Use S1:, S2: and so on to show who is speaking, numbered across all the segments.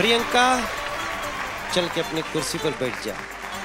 S1: प्रियंका चल के अपनी कुर्सी पर बैठ जा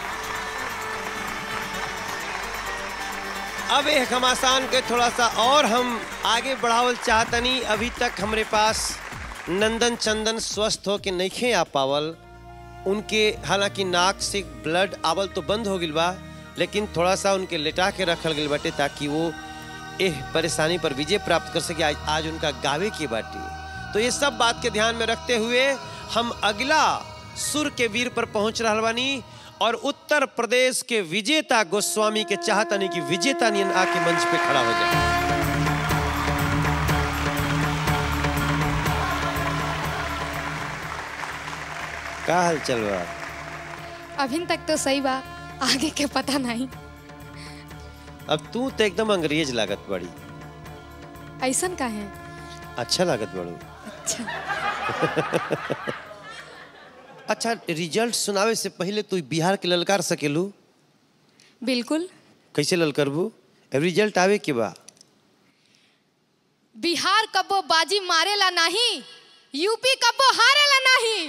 S1: अब एक घमासान के थोड़ा सा और हम आगे बढ़ावल चाहतनी अभी तक हमरे पास नंदन चंदन स्वस्थ हो के नइखे आ पावल उनके हालांकि नाक से ब्लड आवल तो बंद हो गिल बा लेकिन थोड़ा सा उनके लेटा के रखल गइल बाटे ताकि वो एह परेशानी पर विजय प्राप्त कर सके आज, आज उनका गावे की बाटी तो ये सब बात के ध्यान में रखते हुए हम अगला सुर के वीर पर पहुंच रहा बानी और उत्तर प्रदेश के विजेता गोस्वामी के चाहतनी कि विजेता नियन आके मंच पे खड़ा हो जाए का हाल चल बा
S2: अभी तक तो सही बा आगे के पता नहीं
S1: अब तू तो एकदम अंग्रेज लागत बड़ी
S2: ऐसन का है
S1: अच्छा लागत बड़ू
S2: अच्छा
S1: अच्छा रिजल्ट सुनावे से पहले तू बिहार के ललकार सकेलू
S2: बिल्कुल
S1: कैसे ललकारबू रिजल्ट आवे के बा
S2: बिहार कबो बाजी मारेला नहीं यूपी कबो हारेला नहीं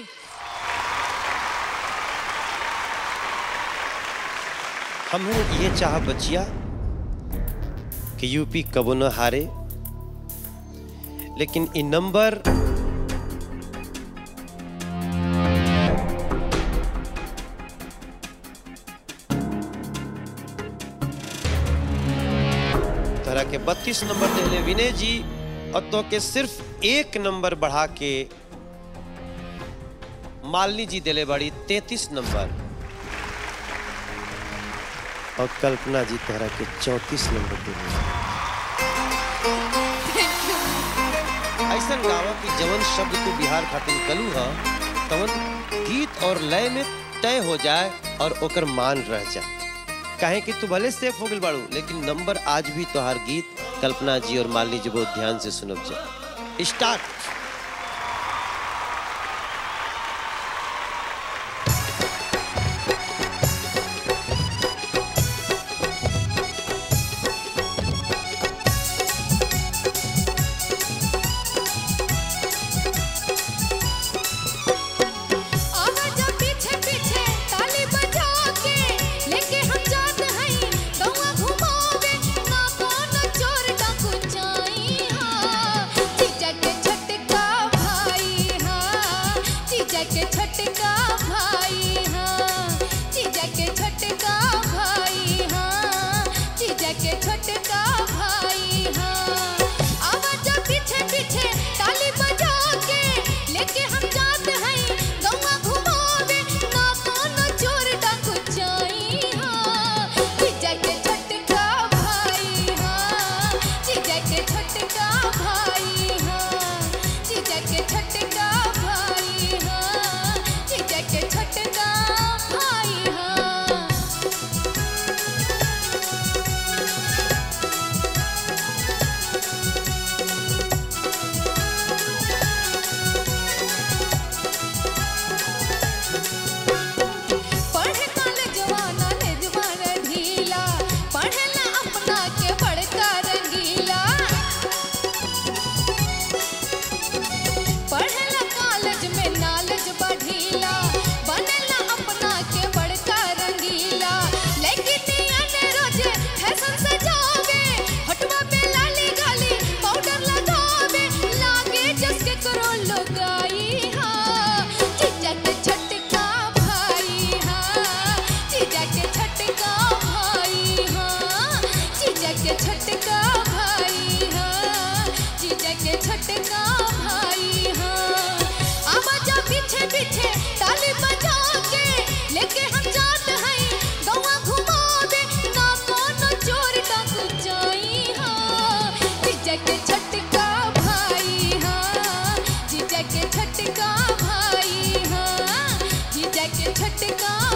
S1: हम ये चाह बचिया कि यूपी कबो न हारे लेकिन इ नंबर तरह के 32 नंबर दिले विनय जी और तो के सिर्फ एक नंबर बढ़ा के मालिनी जी दिले बड़ी 33 नंबर और कल्पना जी तोहरा के 34 नंबर दिले ऐसा गावा की जवन शब्द तू बिहार खातिर कलू ह तवन गीत और लय में तय हो जाए और ओकर मान रह जाए काहे कि तू भले सेफ हो गइल बाड़ू लेकिन नंबर आज भी तोहार गीत कल्पना जी और मालिनी जी बहुत ध्यान से सुनब जा स्टार्ट
S2: आवाज पीछे पीछे ताली बजा के लेके हम जात हई गौवा घुमावे ना कौन चोर डाकू चाई हां जीजा के छटका भाई हां जीजा के छटका भाई हां जीजा के छटका भाई हां जीजा के छटका भाई हां आवाज पीछे पीछे ताली बजा के लेके हम जात हई गौवा घुमावे ना कौन चोर डाकू चाई हां जीजा के छटका भाई हां जीजा के छटका भाई हां जीजा के छटका भाई हां जीजा के छटका भाई हां पढ़े कॉलेजवा नॉलेजवा रे ढीला पढ़ेला अपना के बड़का रंगीला पढ़ेला कॉलेज में नॉलेज बढ़ीला बनेला अपना के बड़का रंगीला लेकिन याने रोजे फैशन से जावे हटवा पे लाली गाली पाउडर लगावे लागे जसके करो लगाई हां जीजा के छटका भाई हां जीजा के छटका भाई हां जीजा के छटका भाई हां जीजा के छटका भाई हां आवाज पीछे पीछे ताली बजा के लेके हम जात हई गौवा घुमावे ना कौन चोर डाकू जाई हां जीजा के छटका भाई हां जीजा के छटका भाई हां जीजा के छटका